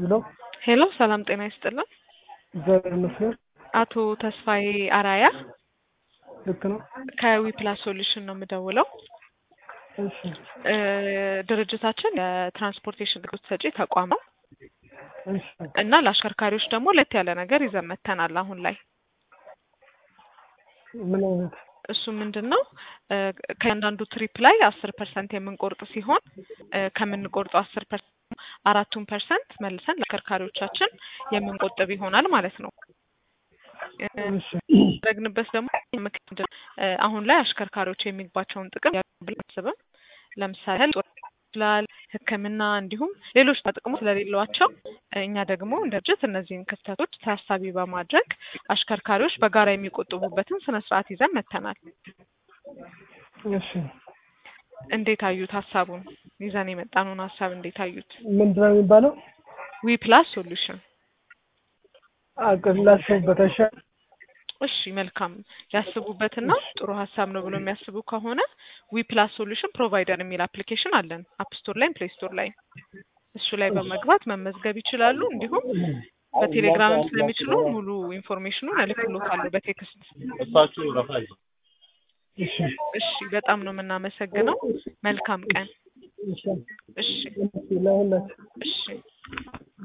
ሄሎ ሄሎ ሰላም ጤና ይስጥልን። እግዚአብሔር ይመስገን። አቶ ተስፋዬ አራያ ልክ ነው። ከዊፕላስ ሶሉሽን ነው የምደውለው። እሺ እ ድርጅታችን የትራንስፖርቴሽን አገልግሎት ሰጪ ተቋም ነው እሺ እና ለአሽከርካሪዎች ደግሞ ለየት ያለ ነገር ይዘን መጥተናል አሁን ላይ ምን አይነት እሱ ምንድን ነው እ ከእያንዳንዱ ትሪፕ ላይ አስር ፐርሰንት የምንቆርጥ ሲሆን እ ከምንቆርጠው አስር ፐርሰንት አራቱን ፐርሰንት መልሰን ለአሽከርካሪዎቻችን የምንቆጥብ ይሆናል ማለት ነው። እ እሺ ያደረግንበት ደግሞ ምክንያት እ አሁን ላይ አሽከርካሪዎች የሚግባቸውን ጥቅም ብለን አስብም ለምሳሌ ያህል ጦር ይችላል ሕክምና እንዲሁም ሌሎች ጥቅሞች ስለሌሏቸው እኛ ደግሞ እንደ ድርጅት እነዚህን ክፍተቶች ታሳቢ በማድረግ አሽከርካሪዎች በጋራ የሚቆጥቡበትን ስነ ስርዓት ይዘን መጥተናል። እሺ እንዴት አዩት? ሀሳቡን ይዘን የመጣነውን ሀሳብ እንዴት አዩት? ምንድን ነው የሚባለው? ዊ ፕላስ ሶሉሽን አቅላችሁበት አይሻል? እሺ መልካም ያስቡበትና ጥሩ ሀሳብ ነው ብሎ የሚያስቡ ከሆነ ዊ ፕላስ ሶሉሽን ፕሮቫይደር የሚል አፕሊኬሽን አለን አፕ ስቶር ላይም ፕሌይ ስቶር ላይ እሱ ላይ በመግባት መመዝገብ ይችላሉ። እንዲሁም በቴሌግራምም ስለሚችሉ ሙሉ ኢንፎርሜሽኑን እልክልዎታለሁ በቴክስት። እሺ እሺ በጣም ነው የምናመሰግነው። መልካም ቀን። እሺ እሺ ለሁላችሁ እሺ